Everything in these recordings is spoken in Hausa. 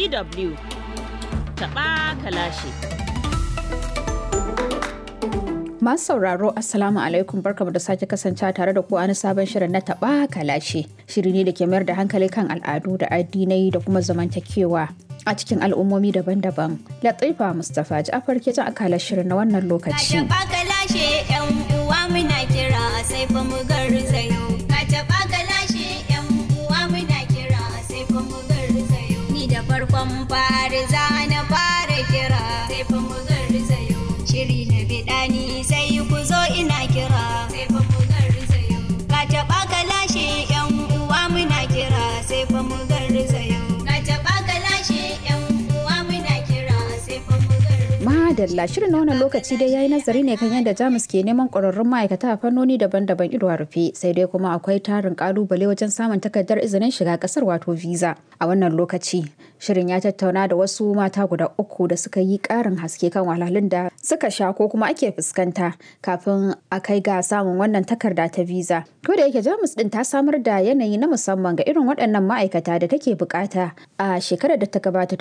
DW taɓa kalashi. Masu sauraro Assalamu alaikum barkamu da sake kasancewa tare da ku a wani sabon shirin na taɓa kalashe. Shiri ne da ke mayar da hankali kan al'adu da addinai da kuma zamantakewa a cikin al'ummomi daban-daban. Latifa Mustapha Ja'far ke jan akalar shirin na wannan lokaci. Ka taɓa kalashe yan uwa muna kira sai fa mu garzayo. Ka taɓa kalashe yan uwa muna kira sai fa mu garzayo. Ni da farkon fari za na fara kira sai fa mu garzayo. Shiri na biɗani sai ku zo ina kira sai fa mu garzayo. Ka taɓa kalashe yan uwa muna kira sai fa mu garzayo. Ka taɓa kalashe yan uwa muna kira sai fa mu garzayo. Madalla shirin na wannan lokaci dai yayi nazari ne kan yadda Jamus ke neman ƙwararrun ma'aikata a fannoni daban-daban ido a rufe sai dai kuma akwai tarin ƙalubale wajen samun takardar izinin shiga ƙasar wato visa. A wannan lokaci shirin ya tattauna da wasu mata guda uku da suka yi ƙarin haske kan wahalhalun da suka sha ko kuma ake fuskanta kafin a kai ga samun wannan takarda ta visa. Ko da yake Jamus din ta samar da yanayi na musamman ga irin waɗannan ma'aikata da take bukata a shekarar da ta gabata ta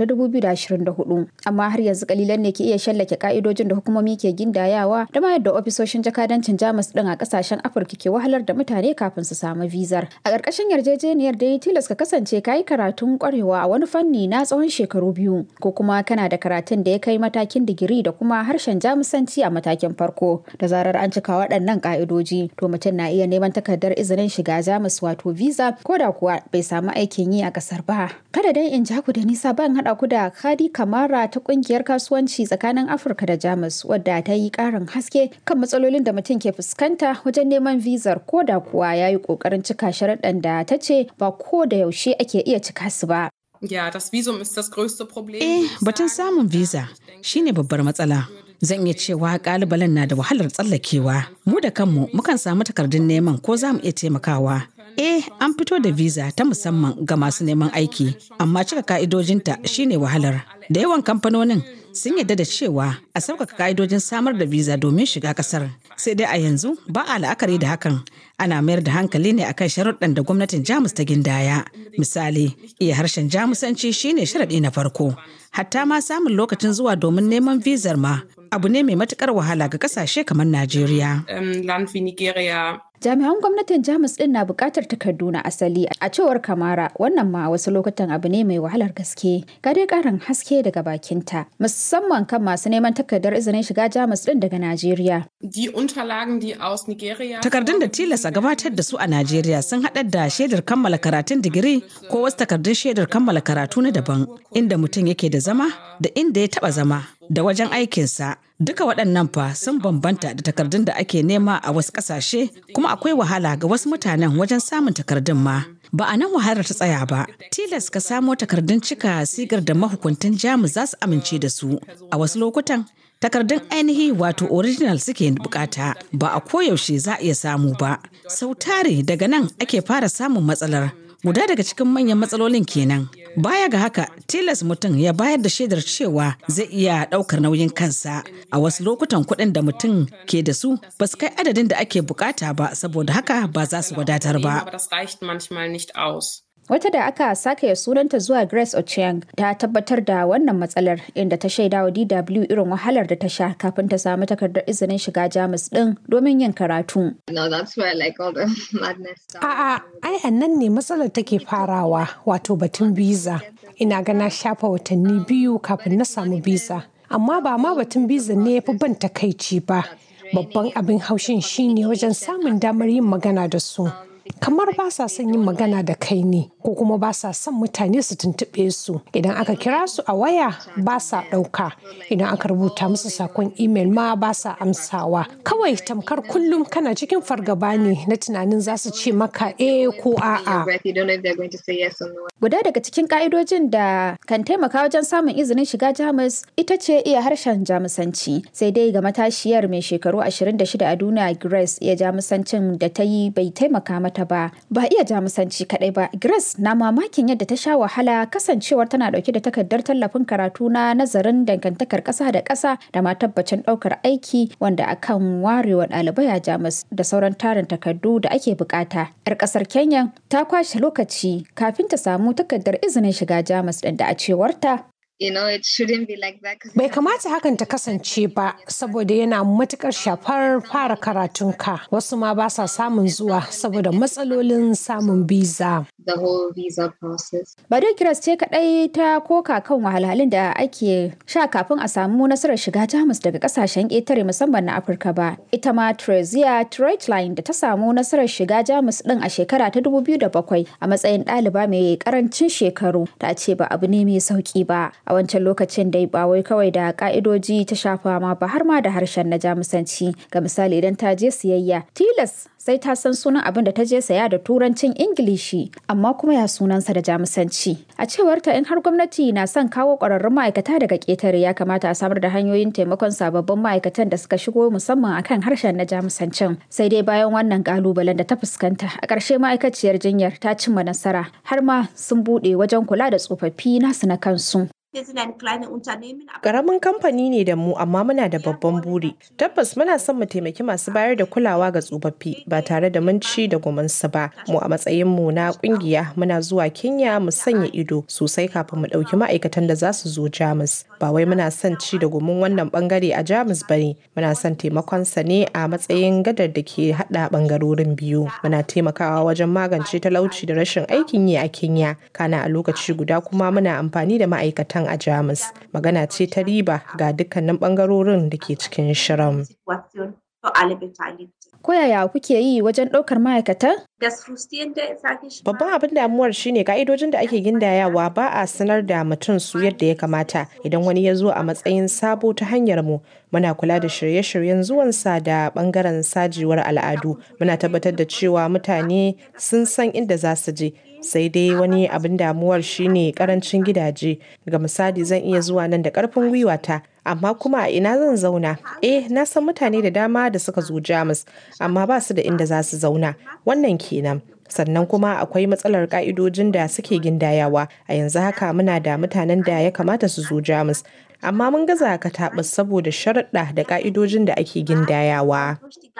2024 amma har yanzu kalilan ne ke iya shallake ka'idojin da hukumomi ke gindayawa da ma yadda ofisoshin jakadancin Jamus din a kasashen Afirka ke wahalar da mutane kafin su samu vizar. A ƙarƙashin yarjejeniyar da ya tilas ka kasance kayi karatun kwarewa a wani fanni na tsawon shekaru biyu ko kuma kana da karatun da ya kai matakin digiri da kuma harshen Jamusanci a matakin farko. Da zarar an cika waɗannan ka'idoji to mutum na iya neman takardar izinin shiga Jamus wato visa ko da kuwa bai samu aikin yi a ƙasar ba. Kada dai in ja ku da nisa ban haɗa ku da Khadi Kamara ta ƙungiyar kasuwanci tsakanin Afirka da Jamus wadda ta yi ƙarin haske kan matsalolin da mutum ke fuskanta wajen neman vizar ko da kuwa ya yi ƙoƙarin cika sharaɗan da ta ce ba ko da yaushe ake iya cika su ba. Ja, das Visum ist das größte Problem. Eh, batun samun visa shine babbar matsala. Zan iya cewa kalubalen na da wahalar tsallakewa. Mu da kanmu mukan samu takardun neman ko za mu iya taimakawa. Eh, an fito da visa ta musamman ga masu neman aiki, amma cika ka'idojinta shine wahalar. Da yawan kamfanonin sun yarda da cewa a sauƙaƙa ka'idojin samar da visa domin shiga ƙasar. Sai dai a yanzu ba a la'akari da hakan. Ana mayar da hankali ne akan sharuɗan da gwamnatin Jamus ta gindaya. Misali, iya harshen Jamusanci shine sharaɗi na farko. Hatta ma samun lokacin zuwa domin neman vizar ma abu ne mai matuƙar wahala ga ƙasashe kamar Najeriya. Ähm, Land wie Nigeria. Jami'an gwamnatin Jamus din na buƙatar takardu na asali a cewar Kamara wannan ma wasu lokutan abu ne mai wahalar gaske. Ga dai ƙarin haske daga bakinta musamman kan masu neman takardar izinin shiga Jamus din daga Najeriya. Die Unterlagen, die aus Nigeria. Takardun da tilas a gabatar da su a Najeriya sun haɗar da shaidar kammala karatun digiri ko wasu takardun shaidar kammala karatu na daban inda mutum yake da zama da inda ya taɓa zama da wajen aikinsa. Duka waɗannan fa sun bambanta da takardun da ake nema a wasu ƙasashe kuma akwai wahala ga wasu mutanen wajen samun takardun ma. Ba a nan wahalar ta tsaya ba, tilas ka samo takardun cika sigar da mahukuntan Jamus za su amince da su. A wasu lokutan takardun ainihi wato original suke bukata ba a koyaushe za a iya samu ba sau tare daga nan ake fara samun matsalar guda daga cikin manyan matsalolin kenan baya ga haka tilas mutum ya bayar da shaidar cewa zai iya daukar nauyin kansa a wasu lokutan kuɗin da mutum ke da su ba su kai adadin da ake bukata ba saboda haka ba za su wadatar ba Aber das reicht manchmal nicht aus. Wata da aka sake sunanta zuwa Grace Ochieng ta tabbatar da wannan matsalar inda ta shaida wa DW irin wahalar da ta sha kafin ta samu takardar izinin shiga Jamus din domin yin karatu. No, that's where like all the madness started. A'a, ai a nan ne matsalar take farawa wato batun biza. Ina ga na shafa watanni biyu kafin na samu biza. Amma ba ma batun biza ne ya fi ban takaici ba. Babban abin haushin shine wajen samun damar yin magana da su. Kamar ba sa son yin magana da kai ne, ko kuma ba sa son mutane su tuntuɓe su. Idan aka kira su a waya ba sa ɗauka. Idan aka rubuta musu sakon imel ma ba sa amsawa. Kawai tamkar kullum kana cikin fargaba ne na tunanin za su ce maka eh ko Your a'a. breath, you don't know if they're going to say yes or no. Guda daga cikin ka'idojin da kan taimaka wajen samun izinin shiga Jamus ita ce iya harshen Jamusanci. Sai dai ga matashiyar mai shekaru 26 a duniya Grace iya Jamusancin da ta yi bai taimaka mata gabata ba. Ba iya jamusanci kaɗai ba, Grace na mamakin yadda ta sha wahala kasancewar tana ɗauke da takardar tallafin karatu na nazarin dangantakar ƙasa da ƙasa da ma tabbacin ɗaukar aiki wanda akan warewa ɗalibai a Jamus da sauran tarin takardu da ake bukata. 'Yar ƙasar Kenya ta kwashe lokaci kafin ta samu takardar izinin shiga Jamus ɗin da a cewarta You know, it shouldn't be like that. 'cause Bai kamata hakan ta kasance ba, saboda yana matukar shafar fara karatunka. Wasu ma ba sa samun zuwa saboda matsalolin samun biza. The whole visa process. Ba dai Kiras ce kaɗai ta koka kan wahalhalun da ake sha kafin a samu nasarar shiga Jamus daga ƙasashen ƙetare musamman na Afirka ba. Ita ma Trezia Treitline da ta samu nasarar shiga Jamus ɗin a shekara ta 2007 a matsayin ɗaliba mai ƙarancin shekaru ta ce ba abu ne mai sauƙi ba. A wancan lokacin dai ba wai kawai da ƙa'idoji ta shafa ma ba har ma da harshen na Jamusanci. Ga misali idan ta je siyayya tilas sai ta san sunan abin da ta je saya da turancin Ingilishi amma kuma ya sunansa da Jamusanci. A cewar ta in har gwamnati na son kawo ƙwararrun ma'aikata daga ƙetare ya kamata a samar da hanyoyin taimakon sababbin ma'aikatan da suka shigo musamman akan harshen na Jamusancin. Sai dai bayan wannan ƙalubalen da ta fuskanta a ƙarshe ma'aikaciyar jinyar ta cimma nasara har ma sun buɗe wajen kula da tsofaffi nasu na kansu. Ƙaramin kamfani ne da mu amma muna da babban buri. Tabbas muna son mu taimaki masu bayar da kulawa ga tsofaffi ba tare da mun ci da gumansu ba. Mu a matsayin mu na ƙungiya muna zuwa Kenya mu sanya ido sosai kafin mu ɗauki ma'aikatan da za su zo Jamus. Ba wai muna son ci da gumin wannan bangare a Jamus ba ne. Muna son taimakonsa ne a matsayin gadar da ke haɗa bangarorin biyu. Muna taimakawa wajen magance talauci da rashin aikin yi a Kenya. Kana a lokaci guda kuma muna amfani da ma'aikatan a Jamus. Magana ce ta riba ga dukkanin bangarorin da ke cikin shirin. Ko yaya kuke yi wajen ɗaukar ma'aikatan? Babban abin damuwar shine ka'idojin da ake gindayawa ba a sanar da mutum su yadda ya kamata idan wani ya zo a matsayin sabo ta hanyar mu muna kula da shirye-shiryen zuwansa da bangaren sajewar al'adu muna tabbatar da cewa mutane sun san inda za su je sai dai wani abin damuwar shine karancin gidaje ga misali zan iya zuwa nan da karfin gwiwata amma kuma a ina zan zauna eh na san mutane da dama da suka zo jamus amma ba su da inda za su zauna wannan kenan sannan kuma akwai matsalar ka'idojin da suke gindayawa a yanzu haka muna da mutanen da ya kamata su zo jamus amma mun gaza ka taɓa saboda sharaɗa da ka'idojin da ake gindayawa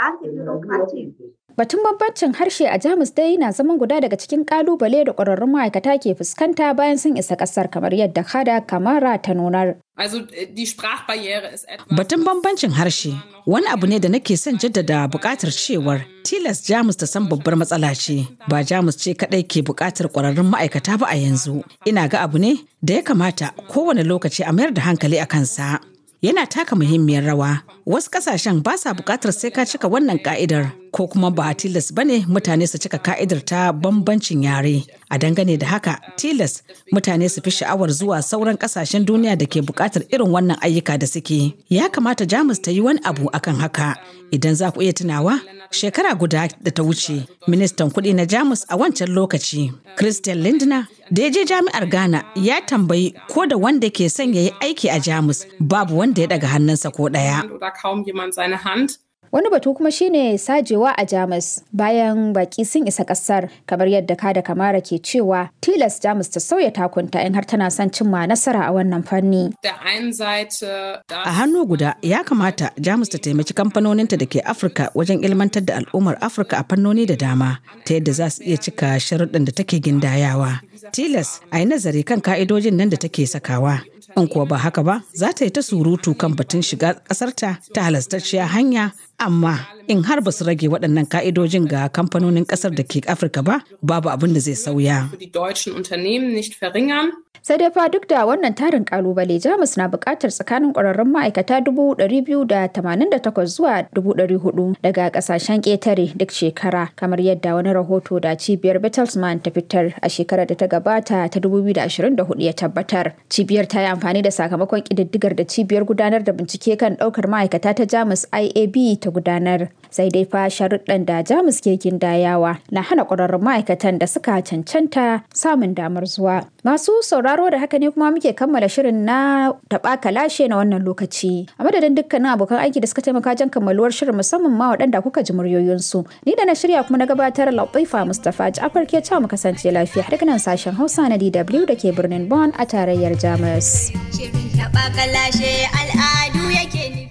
Batun bambancin harshe a Jamus dai na zaman guda daga cikin kalubale da ƙwararrun ma'aikata ke fuskanta bayan sun isa ƙasar kamar yadda Hada Kamara ta nunar. Also äh, die Sprachbarriere ist etwas. Batun bambancin harshe wani abu ne da nake son jaddada buƙatar cewar tilas Jamus ta san babbar matsala ce ba Jamus ce kaɗai ke buƙatar ƙwararrun ma'aikata ba a yanzu. Ina ga abu ne da ya kamata kowane lokaci a mayar da hankali a kansa. Yana taka muhimmiyar rawa. Wasu ƙasashen ba sa buƙatar sai ka cika wannan ƙa'idar ko kuma ba tilas ba ne mutane su cika ka'idar ta bambancin yare. A dangane da haka tilas mutane su fi sha'awar zuwa sauran ƙasashen duniya da ke buƙatar irin wannan ayyuka da suke. Ya kamata Jamus ta yi wani abu akan haka. Idan za ku iya tunawa, shekara guda da ta wuce, ministan kuɗi na Jamus a wancan lokaci, Christian Lindner, da ya je jami'ar Ghana ya tambayi ko da wanda ke son ya yi aiki a Jamus babu wanda ya daga hannunsa ko ɗaya. Oder kaum jemand seine Hand. Wani batu kuma shine sajewa a Jamus bayan baki sun isa kasar kamar yadda kada kamara ke cewa tilas Jamus ta sauya takunta in har tana son cimma nasara a wannan fanni. Der einen Seite A hannu guda ya kamata Jamus ta taimaki kamfanoninta da ke Afirka wajen ilmantar da al'ummar Afirka a fannoni da dama ta yadda za su iya cika sharuɗin da take gindayawa. Tilas a yi nazari kan ka'idojin nan da take sakawa. In kuwa ba haka ba, za ta yi ta surutu kan batun shiga ƙasarta ta halastacciya hanya, amma in har ba su rage waɗannan ka'idojin ga kamfanonin ƙasar da ke Afirka ba, babu abin da zai sauya. für die deutschen Unternehmen nicht verringern. Sai dai fa duk da wannan tarin kalubale Jamus na buƙatar tsakanin ƙwararrun ma'aikata 288 zuwa 400 daga ƙasashen ƙetare duk shekara kamar yadda wani rahoto da cibiyar Bertelsmann ta fitar a shekarar da ta gabata ta 2024 ya tabbatar. Cibiyar ta yi amfani da sakamakon ƙididdigar da cibiyar gudanar da bincike kan ɗaukar ma'aikata ta Jamus IAB ta gudanar. Sai dai fa sharuɗan da Jamus ke gindayawa na hana ƙwararrun ma'aikatan da suka cancanta samun damar zuwa. Masu sauraro da haka ne kuma muke kammala shirin na taɓa kalashe na wannan lokaci. A madadin dukkanin abokan aiki da suka taimaka jan kammaluwar shirin musamman ma waɗanda kuka ji muryoyinsu. Ni da na shirya kuma na gabatar Latifa Mustapha Ja'far ke mu kasance lafiya daga nan sashen Hausa na DW da ke birnin Bonn a tarayyar Jamus. Shirin taɓa kalashe al'adu yake